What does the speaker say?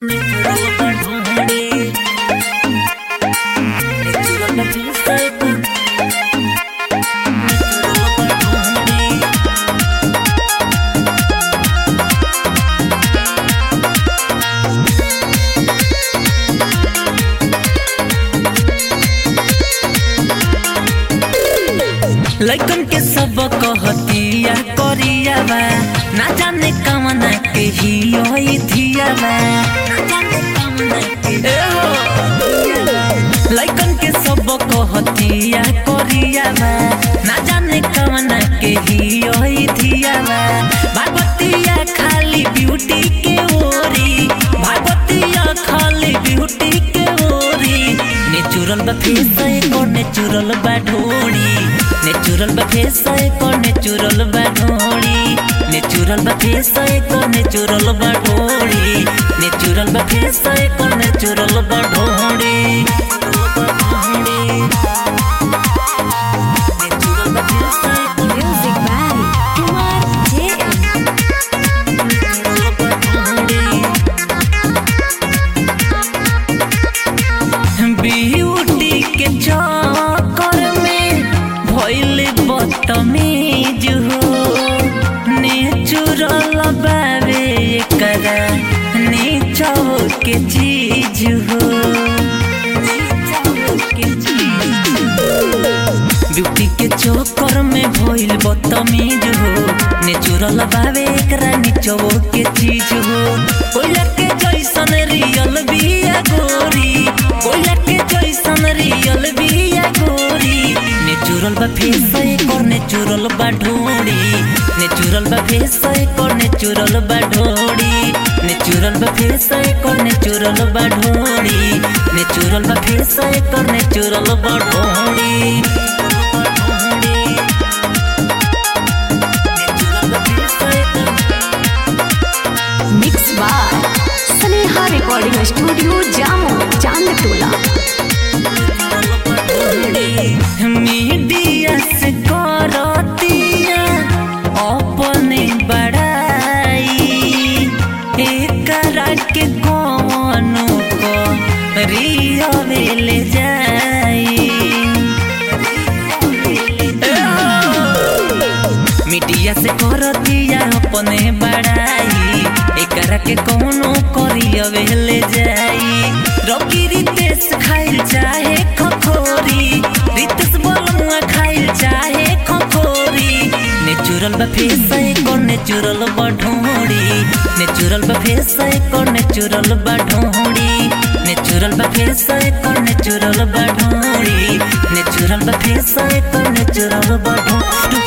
लइकन के सब कहतिया करिया बा ना जाने कमना के ही होई धिया बा ना जाने कमना के ए हो लइकन के सब कहतिया करिया बा ना जाने कमना के ही होई धिया बा भागवतिया खाली ब्यूटी के ओरी भागवतिया खाली ब्यूटी के ओरी नेचुरल बा फेस एको नेचुरल बा ढोड़ी नेचुरल बा फेस एको नेचुरल बा ढोड़ी नेचुरल बा फेस एको नेचुरल बा ढोड़ी नेचुरल बा फेस एको नेचुरल बा ढोड़ी नेचुरल बा फेस एको Music by Kumar JM. Natural बा ढोड़ी ब्यूटी के चक्कर में भइल बदतमीज हो नेचुरल बावे एकरा नीचो के चीज हो ब्यूटी के चक्कर में भइल बदतमीज हो नेचुरल बावे एकरा नीचो के चीज हो कोयला के जैसन रियल बिया गोरी कोयला के जैसन रियल बिया गोरी नेचुरल बा फेस एकर नेचुरल बा ढोड़ी नेचुरल बा फेस एकर नेचुरल बा ढोड़ी नेचुरल बा फेस एकर नेचुरल बा ढोड़ी नेचुरल बा फेस एकर नेचुरल बा ढोड़ी नेचुरल बा फेस एकर Mixed by Sneha Recording Studio, Jammu, Chandtola. Media से करतिया अपने बड़ाई एकरा के कौनो को रियल जाई मीडिया से करतिया अपने बड़ाई एकरा के कौनो करियवे ले जाई रोकी रितेश खाइल चाहे खखोरी रितेश बोलमुआ खाइल चाहे खखोरी नेचुरल बा फेस एको नेचुरल बा ढोड़ी नेचुरल बा फेस एको नेचुरल बा ढोड़ी नेचुरल बा फेस एको नेचुरल बा ढोड़ी नेचुरल बा फेस एको नेचुरल बा ढोड़ी